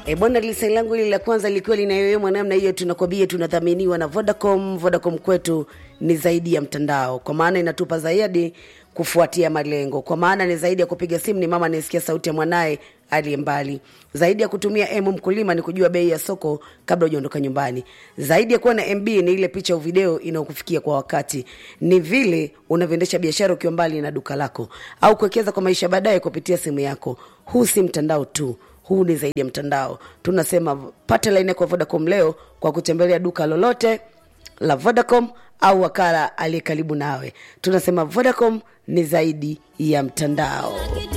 E bwana, lisai langu hili la kwanza likiwa linayoyomwa namna hiyo, tunakwambia tunadhaminiwa na Vodacom. Vodacom kwetu ni zaidi ya mtandao, kwa maana inatupa zaidi kufuatia malengo, kwa maana ni zaidi ya kupiga simu, ni mama anayesikia sauti ya mwanaye aliye mbali. Zaidi ya kutumia M mkulima ni kujua bei ya soko kabla hujaondoka nyumbani. Zaidi ya kuwa na MB ni ile picha au video inayokufikia kwa wakati. Ni vile unavyoendesha biashara ukiwa mbali na duka lako, au kuwekeza kwa maisha baadaye kupitia simu yako. Huu si mtandao tu, huu ni zaidi ya mtandao. Tunasema pata laini yako ya Vodacom leo kwa kutembelea duka lolote la Vodacom au wakala aliye karibu nawe. Tunasema Vodacom ni zaidi ya mtandao.